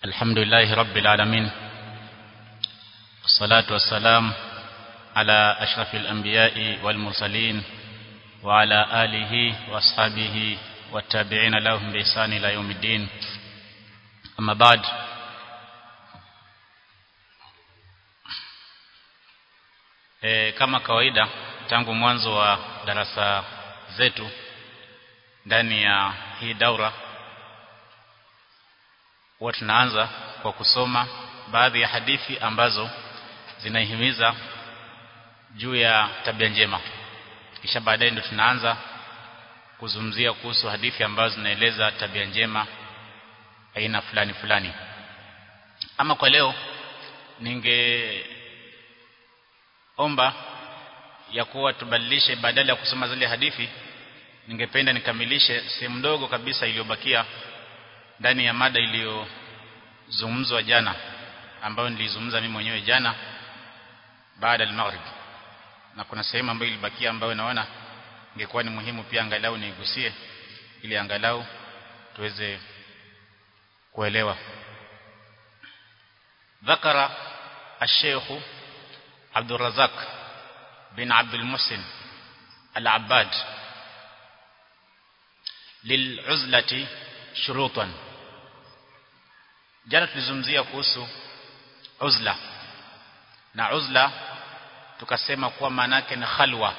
الحمد لله رب العالمين والصلاة والسلام على أشرف الأنبياء والمرسلين وعلى آله وأصحابه والتابعين لهم بإحسان إلى يوم الدين أما بعد e, kama kawaida tangu mwanzo wa darasa zetu ndani ya hii daura huwa tunaanza kwa kusoma baadhi ya hadithi ambazo zinahimiza juu ya tabia njema kisha baadaye ndio tunaanza kuzungumzia kuhusu hadithi ambazo zinaeleza tabia njema aina fulani fulani ama kwa leo ningeomba ya kuwa tubadilishe badala ya kusoma zile hadithi ningependa nikamilishe sehemu ndogo kabisa iliyobakia ndani ya mada iliyozungumzwa jana ambayo nilizungumza mimi mwenyewe jana baada ya maghrib na kuna sehemu ambayo ilibakia ambayo naona ingekuwa ni muhimu pia angalau niigusie ili angalau tuweze kuelewa ذكر الشيخ عبد الرزاق بن عبد المحسن العباد للعزلة شروطا jana tulizungumzia kuhusu uzla na uzla tukasema kuwa maana yake ni khalwa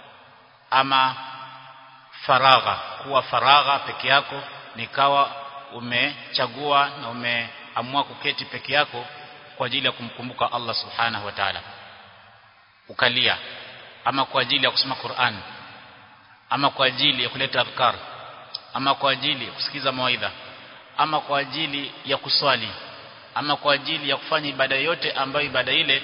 ama faragha kuwa faragha peke yako nikawa umechagua na umeamua kuketi peke yako kwa ajili ya kumkumbuka Allah subhanahu wa ta'ala ukalia ama kwa ajili ya kusoma Qur'an ama kwa ajili ya kuleta adhkar ama kwa ajili ya kusikiza mawaidha ama kwa ajili ya kuswali ama kwa ajili ya kufanya ibada yote ambayo ibada ile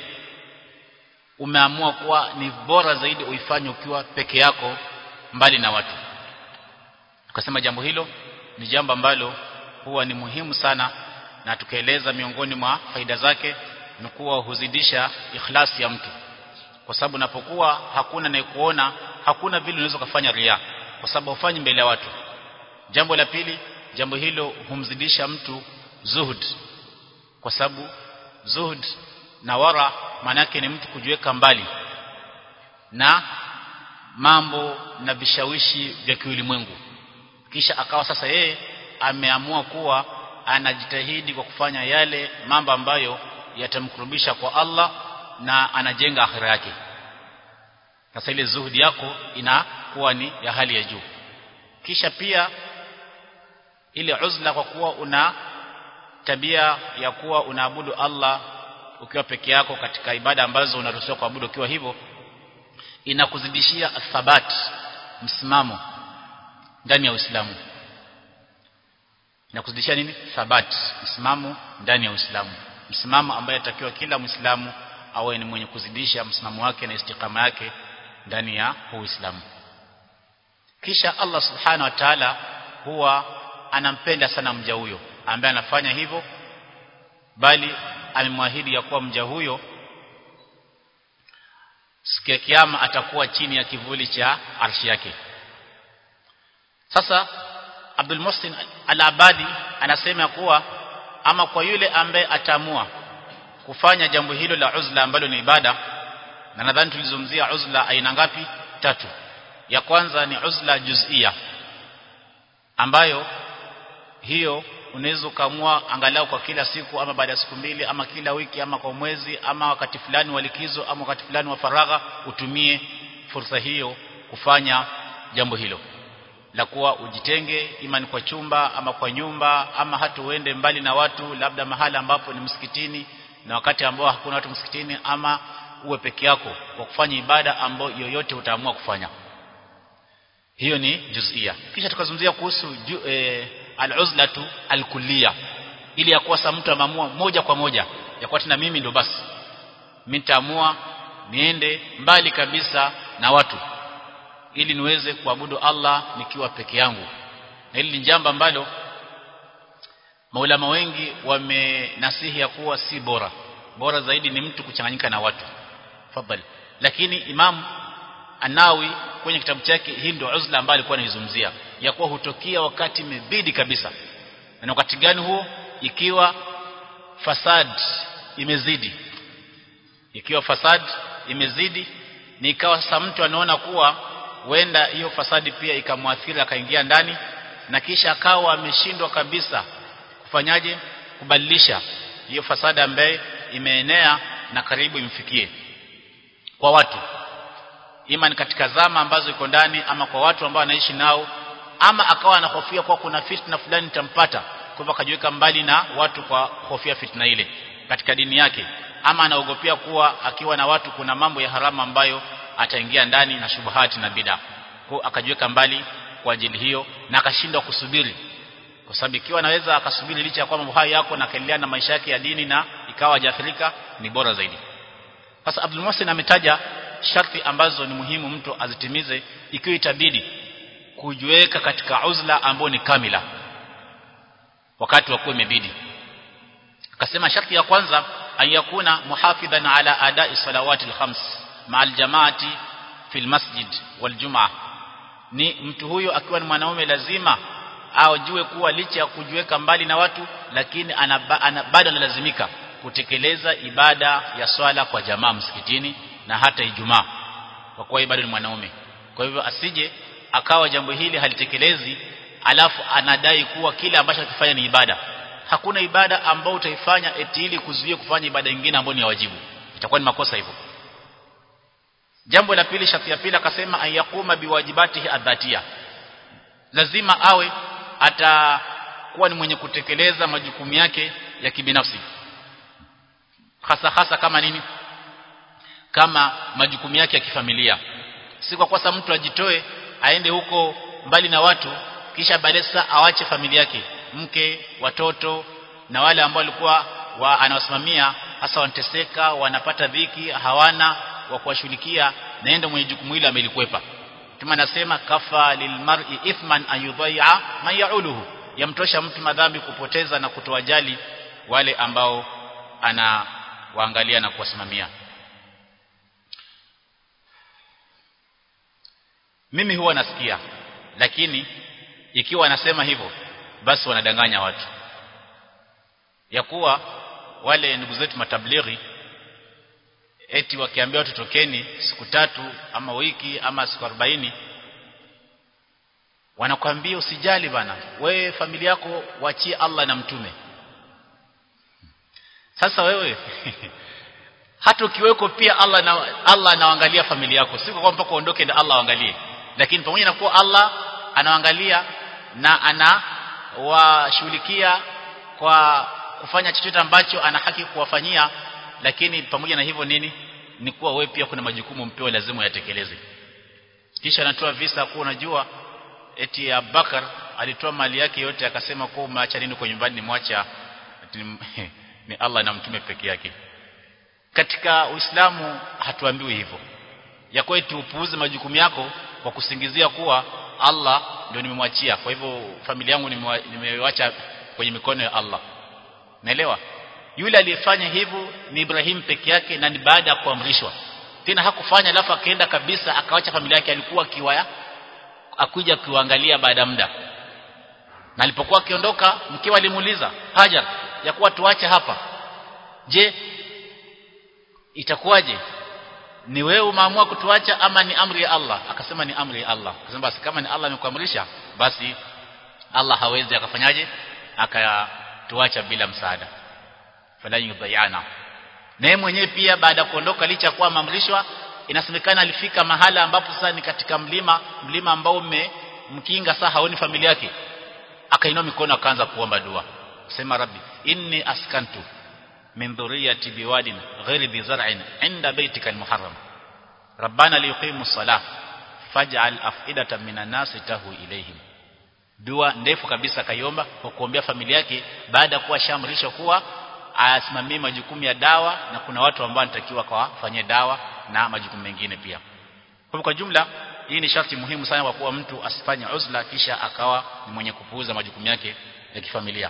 umeamua kuwa ni bora zaidi uifanye ukiwa peke yako mbali na watu tukasema jambo hilo ni jambo ambalo huwa ni muhimu sana na tukaeleza miongoni mwa faida zake ni kuwa huzidisha ikhlasi ya mtu kwa sababu unapokuwa hakuna anayekuona hakuna vile unaweza kufanya ria kwa sababu ufanyi mbele ya watu jambo la pili jambo hilo humzidisha mtu zuhud kwa sababu zuhud na wara manake ni mtu kujiweka mbali na mambo na vishawishi vya kiulimwengu kisha akawa sasa yeye ameamua kuwa anajitahidi kwa kufanya yale mambo ambayo yatamkurubisha kwa Allah na anajenga akhira yake sasa ile zuhudi yako inakuwa ni ya hali ya juu kisha pia ile uzla kwa kuwa una tabia ya kuwa unaabudu Allah ukiwa peke yako katika ibada ambazo unaruhusiwa kuabudu ukiwa hivyo inakuzidishia thabat msimamo ndani ya Uislamu inakuzidishia nini thabat msimamo ndani ya Uislamu msimamo ambaye atakiwa kila Muislamu awe ni mwenye kuzidisha msimamo wake na istiqama yake ndani ya Uislamu kisha Allah subhanahu wa ta'ala huwa anampenda sana mja huyo ambaye anafanya hivyo bali amemwahidi ya kuwa mja huyo siku ya kiyama atakuwa chini ya kivuli cha arshi yake sasa Abdul Muhsin Al-Abadi anasema kuwa ama kwa yule ambaye ataamua kufanya jambo hilo la uzla ambalo ni ibada na nadhani tulizungumzia uzla aina ngapi tatu ya kwanza ni uzla juz'ia ambayo hiyo unaweza ukaamua angalau kwa kila siku ama baada ya siku mbili ama kila wiki ama kwa mwezi ama wakati fulani wa likizo ama wakati fulani wa faragha utumie fursa hiyo kufanya jambo hilo la kuwa ujitenge imani kwa chumba ama kwa nyumba ama hata uende mbali na watu labda mahala ambapo ni msikitini na wakati ambao hakuna watu msikitini ama uwe peke yako kwa kufanya ibada ambayo yoyote utaamua kufanya hiyo ni juzia kisha tukazungumzia kuhusu e, al-uzlatu al-kulliya ili ya kuwa mtu ameamua moja kwa moja ya kuwa tena mimi ndo basi mimi nitaamua niende mbali kabisa na watu ili niweze kuabudu Allah nikiwa peke yangu na hili ni jambo ambalo maulama wengi wamenasihi ya kuwa si bora bora zaidi ni mtu kuchanganyika na watu fadhali lakini imam Anawi kwenye kitabu chake hii ndio uzla ambayo alikuwa anaizungumzia ya kuwa hutokea wakati imebidi kabisa na wakati gani huo ikiwa fasad imezidi ikiwa fasad imezidi ni ikawa sasa mtu anaona kuwa huenda hiyo fasadi pia ikamwathiri akaingia ndani na kisha akawa ameshindwa kabisa kufanyaje kubadilisha hiyo fasada ambaye imeenea na karibu imfikie kwa watu ima ni katika zama ambazo iko ndani ama kwa watu ambao wanaishi nao ama akawa anahofia kwa kuna fitna fulani itampata kwa hivyo akajiweka mbali na watu kwa hofia fitna ile katika dini yake ama anaogopea kuwa akiwa na watu kuna mambo ya haramu ambayo ataingia ndani na shubuhati na bid'a kwa akajiweka mbali kwa ajili hiyo na akashindwa kusubiri kwa sababu ikiwa anaweza akasubiri licha ya kwamba uhai yako na akaendelea na maisha yake ya dini na ikawa hajaathirika ni bora zaidi sasa Abdul Muhsin ametaja sharti ambazo ni muhimu mtu azitimize ikiwa itabidi kujiweka katika uzla ambao ni kamila wakati wa kuwa imebidi akasema sharti ya kwanza ayakuna muhafidhan ala adai salawati alkhams ma aljamaati fi almasjid waljumaa ni mtu huyo akiwa ni mwanaume lazima ajue kuwa licha ya kujiweka mbali na watu lakini bado analazimika kutekeleza ibada ya swala kwa jamaa msikitini na hata Ijumaa kwa kuwa bado ni mwanaume kwa hivyo asije akawa jambo hili halitekelezi alafu anadai kuwa kile ambacho akifanya ni ibada hakuna ibada ambayo utaifanya eti ili kuzuia kufanya ibada nyingine ambayo ni ya wajibu itakuwa ni makosa hivyo jambo la pili sharti ya pili akasema ayakuma biwajibatihi adhatia lazima awe atakuwa ni mwenye kutekeleza majukumu yake ya kibinafsi hasa hasa kama nini kama majukumu yake ya kifamilia si kwa kosa mtu ajitoe aende huko mbali na watu kisha baadaye sasa awache familia yake mke watoto na wale ambao walikuwa wa anawasimamia hasa wanateseka wanapata dhiki hawana wa kuwashughulikia naenda mwenye jukumu hilo amelikwepa kama nasema kafa lilmar'i ithman an yudhai'a man ya'uluhu yamtosha mtu madhambi kupoteza na kutowajali wale ambao ana waangalia na kuwasimamia mimi huwa nasikia lakini ikiwa anasema hivyo basi wanadanganya watu ya kuwa wale ndugu zetu matablighi eti wakiambia watu tokeni siku tatu ama wiki ama siku 40 wanakwambia usijali bana wewe familia yako wachie Allah na mtume sasa wewe hata ukiweko pia Allah na Allah anaangalia familia yako sio kwamba mpaka uondoke ndio Allah aangalie lakini pamoja na kuwa Allah anaangalia na anawashughulikia kwa kufanya chochote ambacho ana haki kuwafanyia lakini pamoja na hivyo nini ni kuwa wewe pia kuna majukumu mpewa lazima uyatekeleze kisha anatoa visa kuwa unajua eti Abubakar alitoa mali yake yote akasema kwa umeacha nini kwa nyumbani nimwacha ni Allah na mtume peke yake katika Uislamu hatuambiwi hivyo ya kwetu upuuze majukumu yako kwa kusingizia kuwa Allah ndio nimemwachia kwa hivyo familia yangu nimewacha kwenye mikono ya Allah naelewa yule aliyefanya hivyo ni Ibrahim peke yake na ni baada ya kuamrishwa tena hakufanya alafu akaenda kabisa akawacha familia yake alikuwa kiwaya akuja kuangalia baada muda na alipokuwa akiondoka mkewe alimuuliza Hajar ya kuwa tuache hapa je itakuwaje ni wewe umeamua kutuacha ama ni amri ya Allah akasema ni amri ya Allah akasema basi kama ni Allah amekuamrisha basi Allah hawezi akafanyaje akatuacha bila msaada fala yudhayana na yeye mwenyewe pia baada ya kuondoka licha kuwa maamrishwa inasemekana alifika mahala ambapo sasa ni katika mlima mlima ambao umemkinga sasa haoni familia yake akainua mikono akaanza kuomba dua sema rabbi inni askantu min dhurriyyati biwadin ghairi dhi zar'in 'inda baytika al-muharram rabbana liyuqimu as-salah faj'al af'idatan minan nasi tahu ilayhim dua ndefu kabisa kaiomba kwa kuombea familia yake baada ya kuwa shamrishwa kuwa asimamie majukumu ya dawa na kuna watu ambao anatakiwa kawafanyie dawa na majukumu mengine pia kwa kwa jumla hii ni sharti muhimu sana kwa kuwa mtu asifanye uzla kisha akawa ni mwenye kupuuza majukumu yake ya kifamilia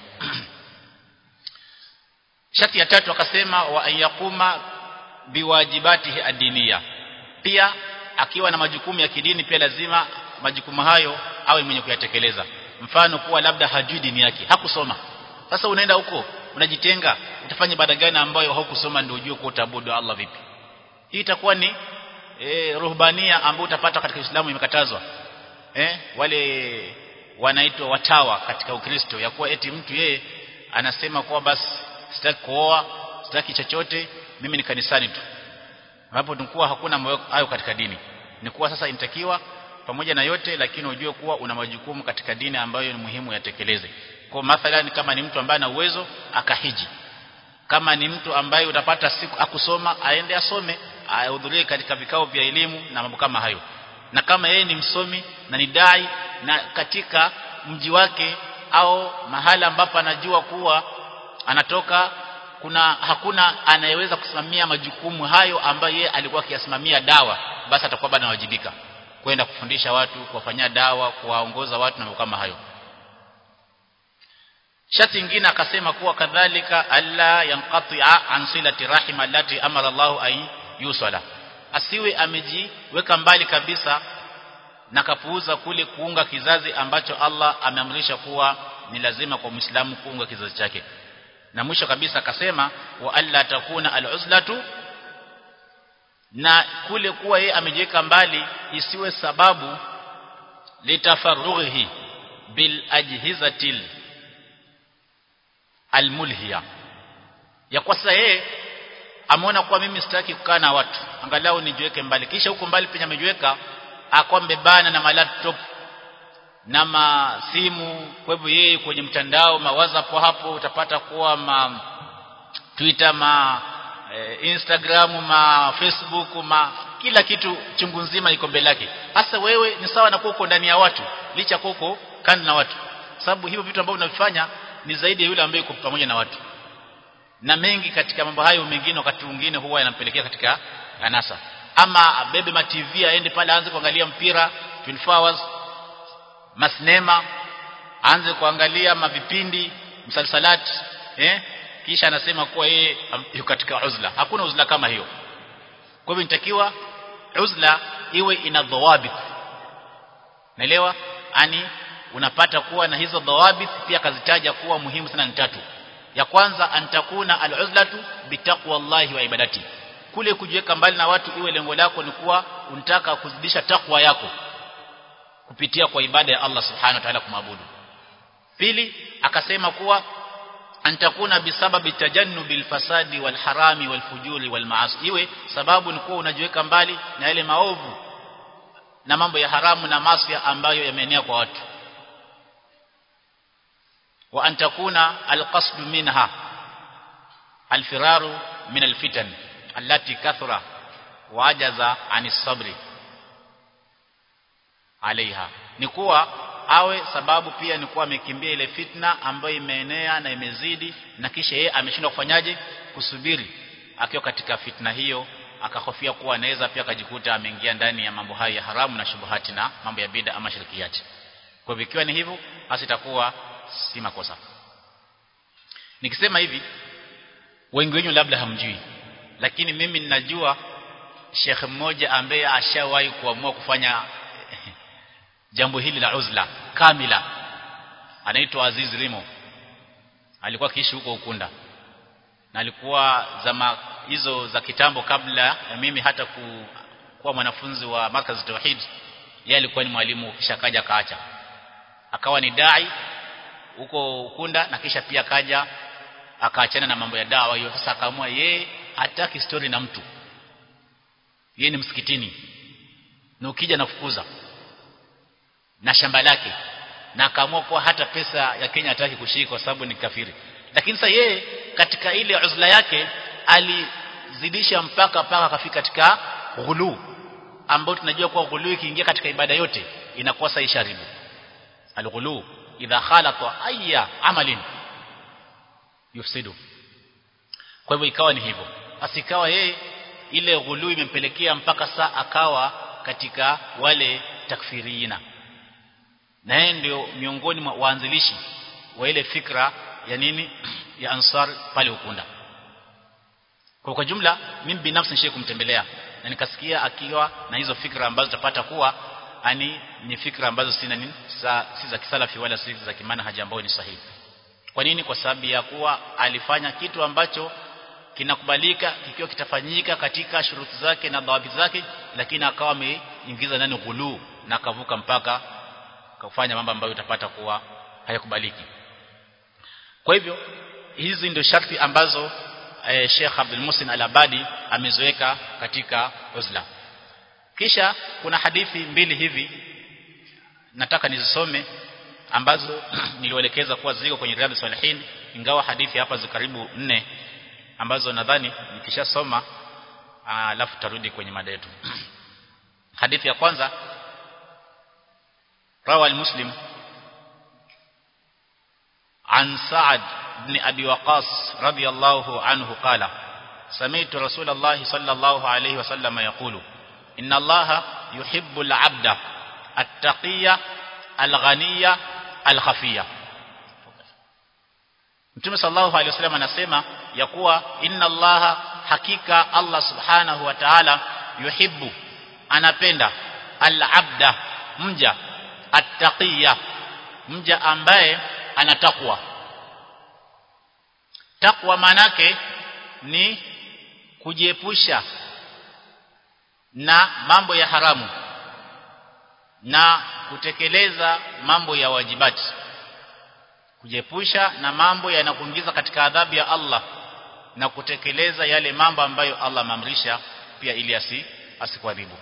sharti ya tatu akasema wa ayakuma biwajibatihi adiniya pia akiwa na majukumu ya kidini pia lazima majukumu hayo awe mwenye kuyatekeleza mfano kuwa labda hajui dini yake hakusoma sasa unaenda huko unajitenga utafanya ibada gani ambayo haukusoma ndio ujue kwa utaabudu Allah vipi hii itakuwa ni e, ruhbania ambayo utapata katika Uislamu imekatazwa eh wale wanaitwa watawa katika Ukristo ya kuwa eti mtu yeye anasema kuwa basi sitaki kuoa sitaki chochote mimi ni kanisani tu hapo tunakuwa hakuna hayo katika dini ni kuwa sasa inatakiwa pamoja na yote lakini ujue kuwa una majukumu katika dini ambayo ni muhimu yatekeleze kwa mathalan kama ni mtu ambaye ana uwezo akahiji kama ni mtu ambaye utapata siku akusoma aende asome ahudhurie katika vikao vya elimu na mambo kama hayo na kama yeye ni msomi na ni dai na katika mji wake au mahala ambapo anajua kuwa anatoka kuna hakuna anayeweza kusimamia majukumu hayo ambayo yeye alikuwa akiyasimamia dawa basi atakuwa bado anawajibika kwenda kufundisha watu kuwafanyia dawa kuwaongoza watu na mambo kama hayo Shati ingine akasema kuwa kadhalika alla yanqati'a an silati rahima allati amara Allah ay yusala asiwe amejiweka mbali kabisa na kapuuza kule kuunga kizazi ambacho Allah ameamrisha kuwa ni lazima kwa Muislamu kuunga kizazi chake na mwisho kabisa akasema wa alla takuna al-uzlatu na kule kuwa yeye amejiweka mbali isiwe sababu litafarrughi bil ajhizatil almulhiya ya kwa sasa yeye ameona kuwa mimi sitaki kukaa na watu angalau nijiweke mbali kisha huko mbali penye amejiweka akawa mbebana na malaptop na masimu kwa hivyo yeye kwenye mtandao ma WhatsApp hapo utapata kuwa ma Twitter ma e, Instagram ma Facebook ma kila kitu chungu nzima iko mbele yake hasa wewe ni sawa na kuko ndani ya watu licha kuko kando na watu sababu hivyo vitu ambavyo unavifanya ni zaidi ya yule ambaye yuko pamoja na watu na mengi katika mambo hayo mengine wakati mwingine huwa yanampelekea katika anasa ama abebe ma TV aende pale aanze kuangalia mpira 24 hours masinema aanze kuangalia mavipindi msalsalat eh kisha anasema kuwa yeye yuko katika uzla hakuna uzla kama hiyo kwa hivyo inatakiwa uzla iwe ina dhawabit naelewa ani unapata kuwa na hizo dhawabit pia kazitaja kuwa muhimu sana ni tatu ya kwanza antakuna aluzlatu bitaqwallahi wa ibadati kule kujiweka mbali na watu iwe lengo lako ni kuwa unataka kuzidisha takwa yako kupitia kwa ibada ya Allah subhanahu wa ta'ala kumwabudu pili akasema kuwa antakuna bisababi tajannubil fasadi wal harami wal fujuri wal maasi iwe sababu ni kuwa unajiweka mbali na yale maovu na mambo ya haramu na maasi ambayo yameenea kwa watu wa an takuna alqasd minha alfiraru min alfitan allati kathura wa ajaza anis sabri alaiha ni kuwa awe sababu pia ni kuwa amekimbia ile fitna ambayo imeenea na imezidi na kisha yeye ameshindwa kufanyaje kusubiri akiwa katika fitna hiyo akahofia kuwa anaweza pia akajikuta ameingia ndani ya mambo hayo ya haramu na shubuhati na mambo ya bid'a ama shirkiyati kwa hivyo ikiwa ni hivyo basi itakuwa si makosa nikisema hivi wengi wenyu labda hamjui lakini mimi ninajua Sheikh mmoja ambaye ashawahi kuamua kufanya jambo hili la uzla kamila anaitwa Aziz Rimo alikuwa akiishi huko Ukunda na alikuwa zama hizo za kitambo kabla ya mimi hata ku, kuwa mwanafunzi wa markaz tauhid yeye alikuwa ni mwalimu kisha kaja kaacha akawa ni dai huko Ukunda na kisha pia kaja akaachana na mambo ya dawa hiyo sasa akaamua yeye hataki story na mtu yeye ni msikitini na ukija nafukuza na shamba lake na akaamua kuwa hata pesa ya Kenya hataki kushika kwa sababu ni kafiri lakini sasa yeye katika ile uzla yake alizidisha mpaka mpaka akafika katika ghulu ambao tunajua kuwa ghulu ikiingia katika ibada yote inakuwa sasa isharibu alghulu idha khalata ayya amalin yufsidu kwa hivyo ikawa ni hivyo basi ikawa yeye ile ghulu imempelekea mpaka saa akawa katika wale takfirina na yeye ndio miongoni mwa waanzilishi wa ile fikra ya nini ya ansar pale ukunda kwa kwa jumla mimi binafsi nishe kumtembelea na nikasikia akiwa na hizo fikra ambazo tutapata kuwa ani ni fikra ambazo sina nini sa, si za kisalafi wala si za kimanhaji ambayo ni sahihi kwa nini kwa sababu ya kuwa alifanya kitu ambacho kinakubalika kikiwa kitafanyika katika shuruti zake na dhawabi zake lakini akawa ameingiza ndani ghuluu na akavuka mpaka kufanya mambo ambayo utapata kuwa hayakubaliki kwa hivyo hizi ndio sharti ambazo e, Sheikh Abdul Musin Al-Abadi ameziweka katika uzla kisha kuna hadithi mbili hivi nataka nizisome ambazo nilielekeza kuwa ziko kwenye Riyadhus Salihin ingawa hadithi hapa zikaribu nne ambazo nadhani nikishasoma alafu tarudi kwenye mada yetu hadithi ya kwanza rawa al-muslim عن سعد بن أبي وقاص رضي الله عنه قال سمعت رسول الله صلى الله عليه وسلم يقول إن الله يحب العبد التقي الغني الخفي Mtume sallallahu alaihi wasallam anasema ya kuwa inna Allah hakika Allah subhanahu wa ta'ala yuhibbu anapenda al-abda mja attaqiya mja ambaye anatakwa takwa manake ni kujiepusha na mambo ya haramu na kutekeleza mambo ya wajibati kujiepusha na mambo yanakuingiza katika adhabu ya Allah na kutekeleza yale mambo ambayo Allah amamrisha pia ili asi asikuadhibu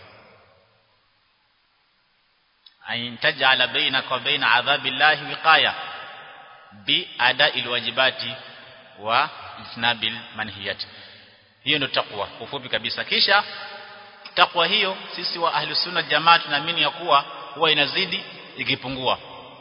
ain taj'ala bainaka wa baina adhabi llahi wiqaya bi ada'il wajibati wa ijnabil manhiyat hiyo ndio takwa ufupi kabisa kisha takwa hiyo sisi wa ahli sunna jamaa tunaamini ya kuwa huwa inazidi ikipungua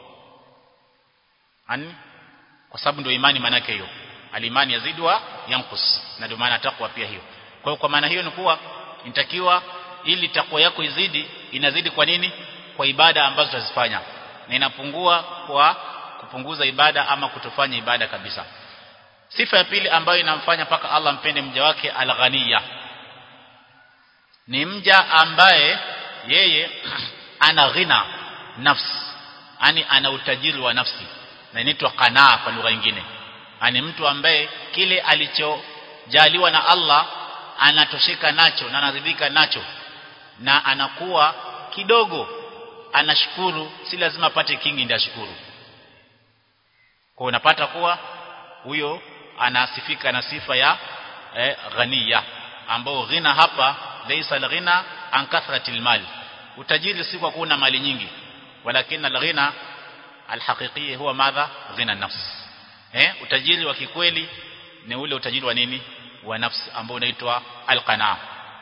ani kwa sababu ndio imani manake hiyo alimani yazidi wa yankus na ndio maana takwa pia hiyo kwa hiyo kwa maana hiyo ni kuwa inatakiwa ili takwa yako izidi inazidi kwa nini kwa ibada ambazo tutazifanya na inapungua kwa kupunguza ibada ama kutofanya ibada kabisa sifa ya pili ambayo inamfanya paka Allah mpende mja wake al-ghaniya ni mja ambaye yeye ana ghina nafsi yani ana utajiri wa nafsi na inaitwa qanaa kwa lugha nyingine ani mtu ambaye kile alichojaliwa na Allah anatosheka nacho na anaridhika nacho na anakuwa kidogo anashukuru si lazima apate kingi ndio ashukuru kwa unapata kuwa huyo anasifika na sifa ya eh, ghaniya ambao ghina hapa laysa alghina an kathratil mal utajiri si kwa kuwa na mali nyingi walakin alghina alhaqiqi huwa madha ghina nafs eh utajiri wa kikweli ni ule utajiri wa nini wa nafsi ambao unaitwa alqana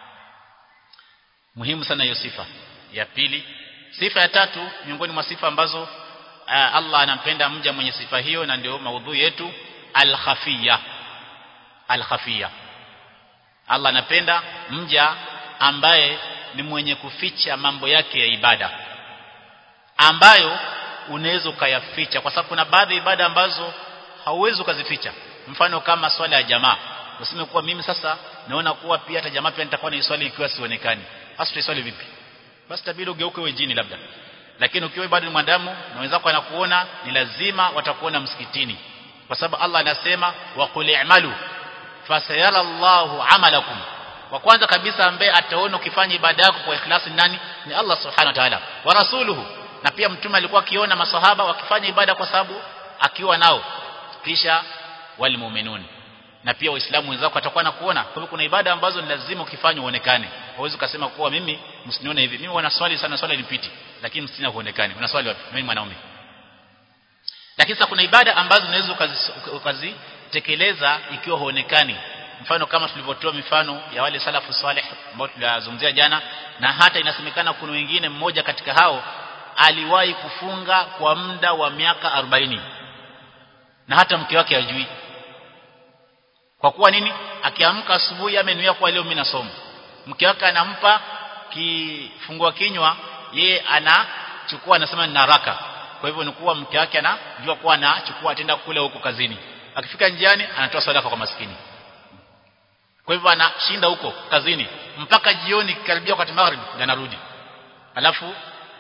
muhimu sana hiyo sifa ya pili sifa ya tatu miongoni mwa sifa ambazo uh, Allah anampenda mja mwenye sifa hiyo na ndio maudhui yetu al-khafiyya al-khafiyya Allah anapenda mja ambaye ni mwenye kuficha mambo yake ya ibada ambayo unaweza ukayaficha kwa sababu kuna baadhi ya ibada ambazo hauwezi ukazificha mfano kama swala ya jamaa useme kuwa mimi sasa naona kuwa pia hata jamaa pia nitakuwa na swali ikiwa sionekani hasa tutaswali vipi basi tabidi ugeuke wewe jini labda lakini ukiwa bado ni mwanadamu na wenzako anakuona ni lazima watakuona msikitini kwa sababu Allah anasema wa qul i'malu fasayara Allahu amalakum wa kwanza kabisa ambaye ataona ukifanya ibada yako kwa ikhlasi nani ni Allah subhanahu wa ta'ala wa rasuluhu na pia mtume alikuwa akiona masahaba wakifanya ibada kwa sababu akiwa nao kisha wal mu'minun na pia waislamu wenzako watakuwa na kuona kwa hivyo kuna ibada ambazo ni lazima ukifanya uonekane hauwezi kusema kuwa mimi msinione hivi mimi wana swali sana swali nipiti lakini msina huonekani una swali wapi mimi mwanaume lakini sasa kuna ibada ambazo unaweza ukazitekeleza ikiwa huonekani mfano kama tulivyotoa mifano ya wale salafu salih ambao tulizungumzia jana na hata inasemekana kuna wengine mmoja katika hao aliwahi kufunga kwa muda wa miaka 40 na hata mke wake hajui kwa kuwa nini akiamka asubuhi amenuia kwa leo mimi nasoma mke wake anampa kifungua kinywa yeye anachukua anasema nina haraka kwa hivyo ni kuwa mke wake anajua kuwa anachukua atenda kule huko kazini akifika njiani anatoa sadaka kwa maskini kwa hivyo anashinda huko kazini mpaka jioni karibia wakati maghrib ndio anarudi alafu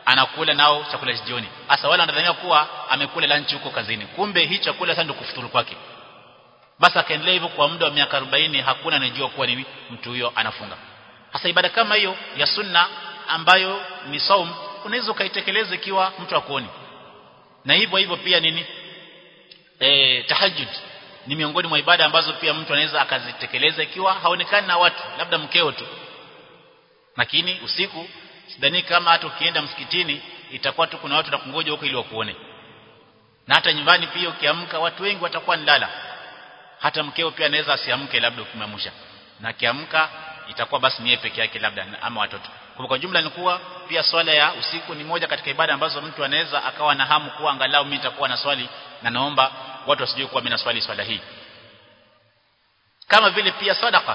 anakula nao chakula cha jioni hasa wale wanadhania kuwa amekula lunch huko kazini kumbe hii chakula sasa ndio kufuturu kwake basi akaendelea hivyo kwa muda wa miaka 40 hakuna anajua kuwa nini mtu huyo anafunga hasa ibada kama hiyo ya sunna ambayo ni saum unaweza ukaitekeleza ikiwa mtu akuoni na hivyo hivyo pia nini eh tahajjud ni miongoni mwa ibada ambazo pia mtu anaweza akazitekeleza ikiwa haonekani na watu labda mkeo tu lakini usiku sidhani kama hata ukienda msikitini itakuwa tu kuna watu nakungoja huko ili wakuone na hata nyumbani pia ukiamka watu wengi watakuwa nilala hata mkeo pia anaweza asiamke labda ukimamsha na akiamka itakuwa basi ni yeye peke yake labda ama watoto kwa kwa jumla ni kuwa pia swala ya usiku ni moja katika ibada ambazo mtu anaweza akawa na hamu kuwa angalau mimi nitakuwa na swali na naomba watu wasijue kuwa mimi na swali swala hii kama vile pia sadaka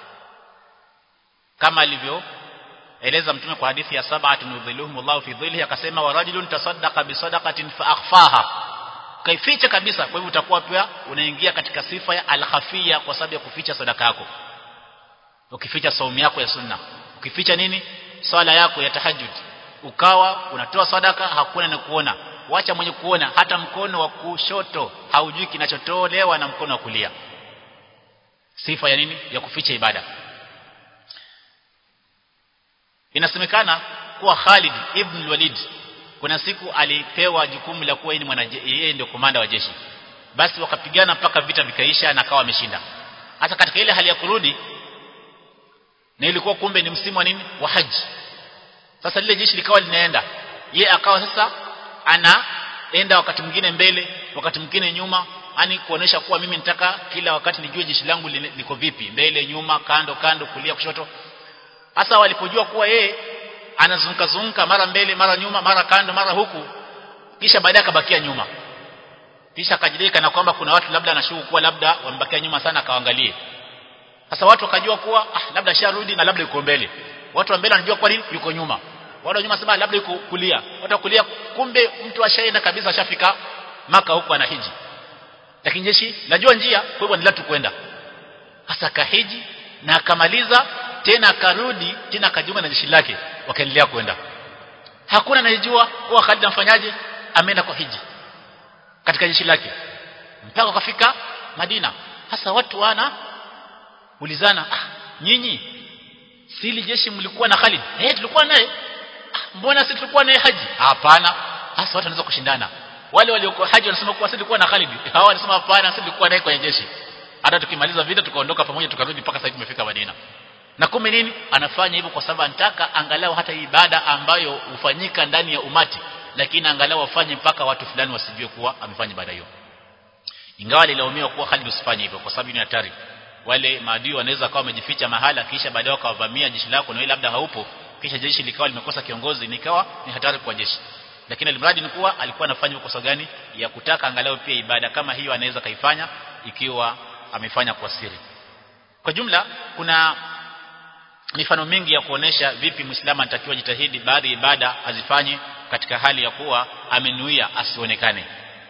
kama alivyo eleza mtume kwa hadithi ya sab'atun yudhilluhum Allahu fi dhillihi akasema wa rajulun tasaddaqa bi sadaqatin fa akhfaha kaificha kabisa kwa hivyo utakuwa pia unaingia katika sifa ya al-khafiyya kwa sababu ya kuficha sadaka yako ukificha saumu yako ya sunna ukificha nini swala yako ya tahajjud ukawa unatoa sadaka hakuna na kuona wacha mwenye kuona hata mkono wa kushoto haujui kinachotolewa na mkono wa kulia sifa ya nini ya kuficha ibada inasemekana kuwa Khalid ibn Walid kuna siku alipewa jukumu la kuwa yeye ndio komanda wa jeshi basi wakapigana mpaka vita vikaisha na akawa ameshinda hata katika ile hali ya kurudi na ilikuwa kumbe ni msimu wa nini wa haji sasa lile jeshi likawa linaenda ye akawa sasa anaenda wakati mwingine mbele wakati mwingine nyuma ani kuonesha kuwa mimi nitaka kila wakati nijue jeshi langu liko vipi mbele nyuma kando kando kulia kushoto hasa walipojua kuwa yeye anazunguka zunguka mara mbele mara nyuma mara kando mara huku kisha baadaye akabakia nyuma kisha akajideka na kwamba kuna watu labda anashuku kuwa labda wambakia nyuma sana akaangalie sasa watu wakajua kuwa ah, labda sharudi na labda yuko mbele watu wa mbele wanajua kwa nini yuko nyuma wale wa nyuma sema labda yuko kulia watu wa kulia kumbe mtu ashaenda kabisa ashafika maka huko anahiji lakini jeshi najua njia kwa hivyo ni tu kwenda sasa kahiji na akamaliza tena akarudi tena akajiunga na jeshi lake wakaendelea kwenda hakuna anayejua kuwa Khalid amfanyaje ameenda kwa hiji katika jeshi lake mpaka wakafika Madina hasa watu wana ulizana ah nyinyi sili jeshi mlikuwa na Khalid eh tulikuwa naye ah, mbona sisi tulikuwa naye haji hapana hasa watu wanaweza kushindana wale waliokuwa haji wanasema kuwa sisi tulikuwa na Khalid hawa wanasema hapana sisi tulikuwa naye kwenye jeshi hata tukimaliza vita tukaondoka pamoja tukarudi mpaka sasa tumefika Madina na kumbe nini anafanya hivyo kwa sababu anataka angalau hata ibada ambayo hufanyika ndani ya umati lakini angalau afanye mpaka watu fulani wasijue kuwa amefanya ibada hiyo ingawa lilaumiwa kuwa Khalid usifanye hivyo kwa sababu ni hatari wale maadui wanaweza kawa wamejificha mahala kisha baadaye wakawavamia jeshi lako na wewe labda haupo kisha jeshi likawa limekosa kiongozi nikawa ni hatari kwa jeshi lakini alimradi ni kuwa alikuwa anafanya kosa gani ya kutaka angalau pia ibada kama hiyo anaweza kaifanya ikiwa amefanya kwa siri kwa jumla kuna mifano mingi ya kuonesha vipi muislamu anatakiwa jitahidi baadhi ya ibada azifanye katika hali ya kuwa amenuia asionekane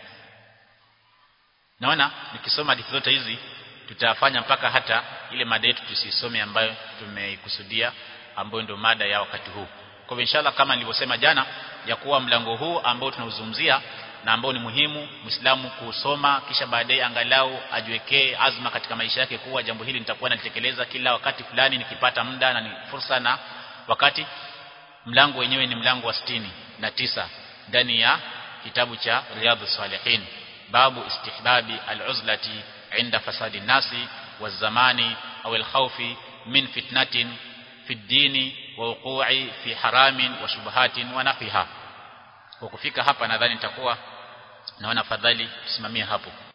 naona nikisoma hadithi zote hizi tutafanya mpaka hata ile mada yetu tusisome ambayo tumeikusudia ambayo ndio mada ya wakati huu kwa hivyo inshallah kama nilivyosema jana ya kuwa mlango huu ambao tunauzungumzia na ambao ni muhimu Muislamu kusoma kisha baadaye angalau ajiwekee azma katika maisha yake kuwa jambo hili nitakuwa nalitekeleza kila wakati fulani nikipata muda na ni fursa na wakati mlango wenyewe ni mlango wa sitini na tisa ndani ya kitabu cha Riyadhus Salihin babu istihbabi al-uzlati inda fasadi nasi wazamani au al-khawfi min fitnatin fi ad-dini wa wuqu'i fi haramin wa shubuhatin wa nafiha kwa kufika hapa nadhani nitakuwa naona fadhali tusimamie hapo